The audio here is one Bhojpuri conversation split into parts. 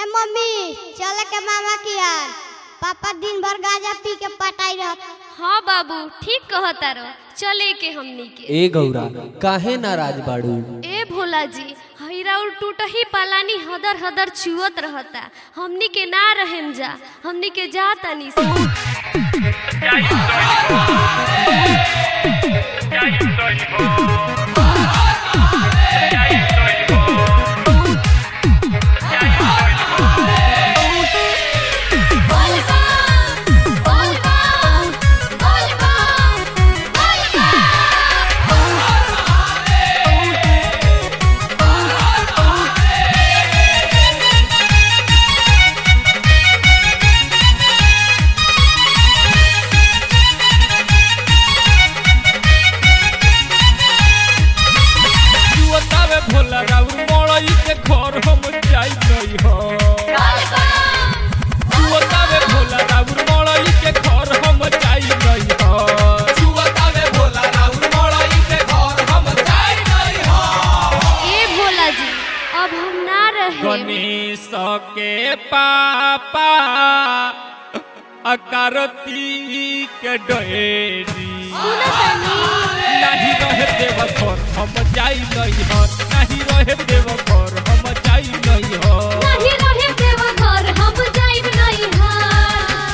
मम्मी चले के मामा की यार पापा दिन भर गांजा पी के पटाई रहत हाँ बाबू ठीक कहता रो चले के हमनी के ए गौरा काहे नाराज बाड़ू ए भोला जी हैरा और टूट ही पालानी हदर हदर चुअत रहता हमनी के ना रहेम जा हमनी के जा तनी से जुअतावे भोला राउर मड़ई के घर हम जाई नहीं हो जुअतावे भोला राउर मड़ई के घर हम जाई नहीं हो जुअतावे भोला राउर मड़ई के घर हम जाई नहीं हो ए भोला जी अब हम ना रहे गणेश के पापा अकारती के डोरी नहीं रहे देव घर हम जाई नहीं हो नहीं रहे देव घर हम जाई नहीं हो नहीं रहे देवा घर हम जाइब नहीं हार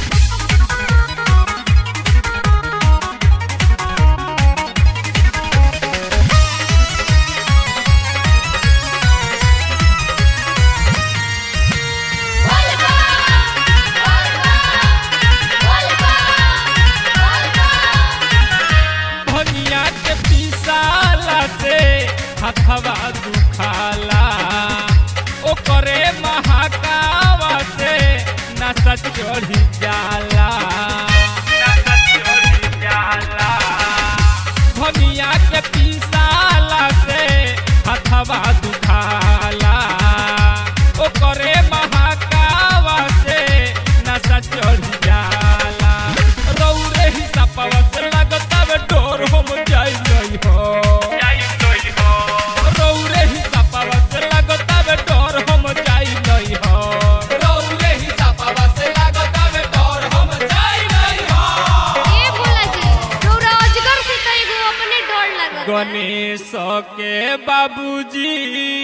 भनिया के पिसाला से हथवा दुखाला ओकरे महाकावा से नशा चढ़ी जाला नशा चढ़ी जाला भनिया के पिसाला से हथवा दुखाला ओकरे महाकावा से नशा चढ़ी जाला रौरे ही सपवा से लगतावे डोर हम जाई नहीं हो रौरे ही सपवा से लगतावे डोर हम जाई नहीं हो रौरे ही सपवा से लगतावे डोर हम जाई नहीं हो ए भोला जी रौरा अजगर से तो एगो अपने डर लगता गणेश के बाबूजी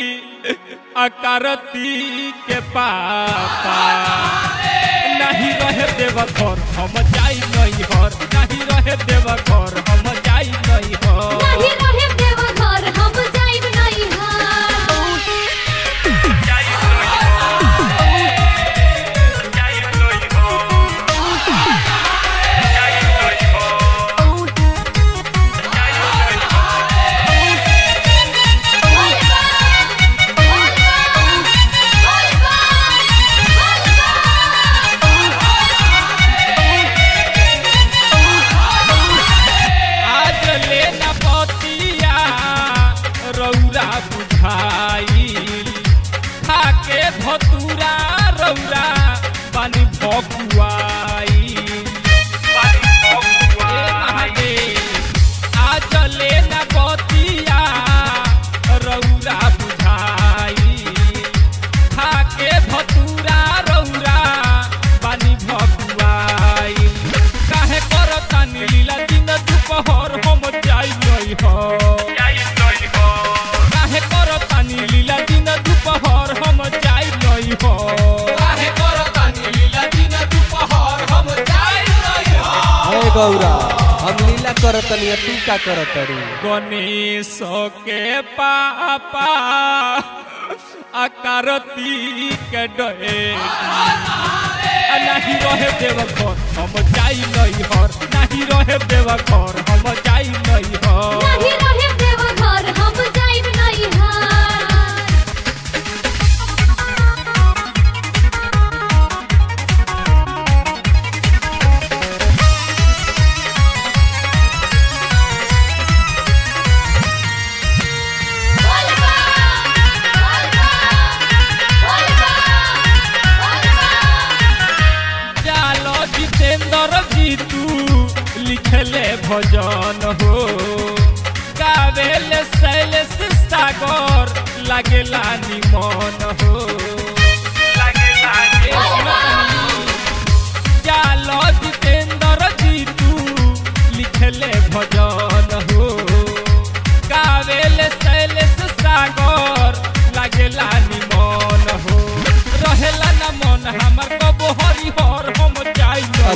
अकारती के पापा नहीं रहे देव घर हम जाई नहीं हर नहीं रहे देव घर हम जाई नहीं हर नहीं रहे देवा घर हम जाइब नहीं हार आज लेना पतिया रौरा बुझाइल खाके धतुरा रौरा पानी भकुआइल ए महादेव, आज लेना पतिया रौरा बुझाइल खाके धतुरा रौरा पानी भकुआइल काहे करतानी लीला दिन दुपहर हम जाई नहीं हो काहे करतानी लीला दिन दुपहर हम जाई नहीं हो काहे करतानी लीला दिन दुपहर हम जाई नहीं हो ए गौरा हम लीला करतनी तू का करतरी गणेश के पापा अकारती के डे नहीं रहे देव घर हम जाई नहीं हर नहीं रहे देव घर हम जाई नहीं हर नहीं रहे देवा घर हम जाइब नहीं हार जालो जितेंद्र जी तू लिखले भजन हो गावेले शैलेश सागर लागेला निमन हो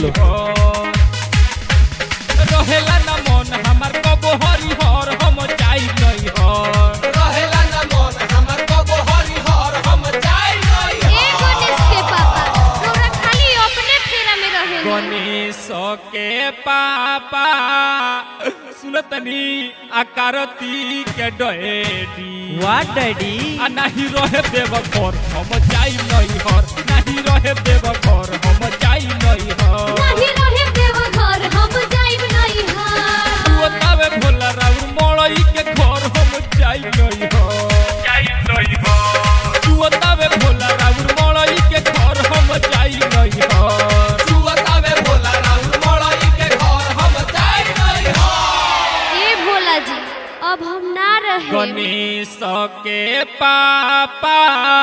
लो रहेला न मन हमार कबो हरिहर हम जाई नहीं हर रहेला न मन हमर कबो हरिहर हम जाई नहीं ए गणेश के पापा रउरा खाली अपने फेरा में रहे गणेश के पापा सुनतनी आकारती के डैडी व्हाट डैडी आ नाही रहे देव घर हम जाई नहीं हर नाही रहे देव घर हम जाई नहीं हर नहीं रहे देव घर हम जाइब नहीं हार तू तावे भोला राउर मड़ई के घर हम जाई नहीं हर जाई नहीं हर तू तावे भोला राउर मड़ई के घर हम जाई नहीं हर छुअतावे भोला राउर मड़ई के घर हम जाई नहीं हर ए भोला जी अब हम ना रहे गणेश के पापा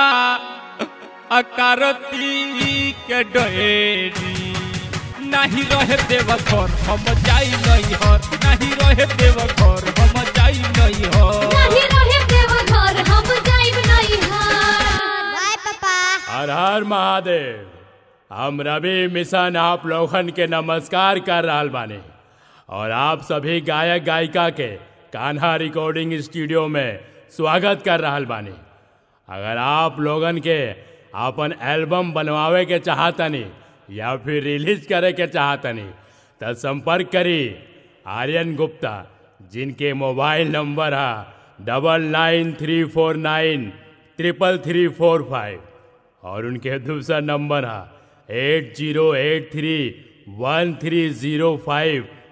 अकारती के डैडी नहीं रहे देव घर हम जाई नहीं हर नहीं रहे देव घर हम जाई नहीं हर नहीं रहे देव घर हम जाइब नहीं हार बाय पापा हर हर महादेव हम रवि मिशन आप लोगन के नमस्कार कर रहल बानी और आप सभी गायक गायिका के कान्हा रिकॉर्डिंग स्टूडियो में स्वागत कर रहल बानी अगर आप लोगन के अपन एल्बम बनवावे के चाहतनी या फिर रिलीज करे के चाहतनी तो संपर्क करी आर्यन गुप्ता जिनके मोबाइल नंबर है double nine three four nine triple three four five और उनके दूसरा नंबर है eight zero eight three one three zero five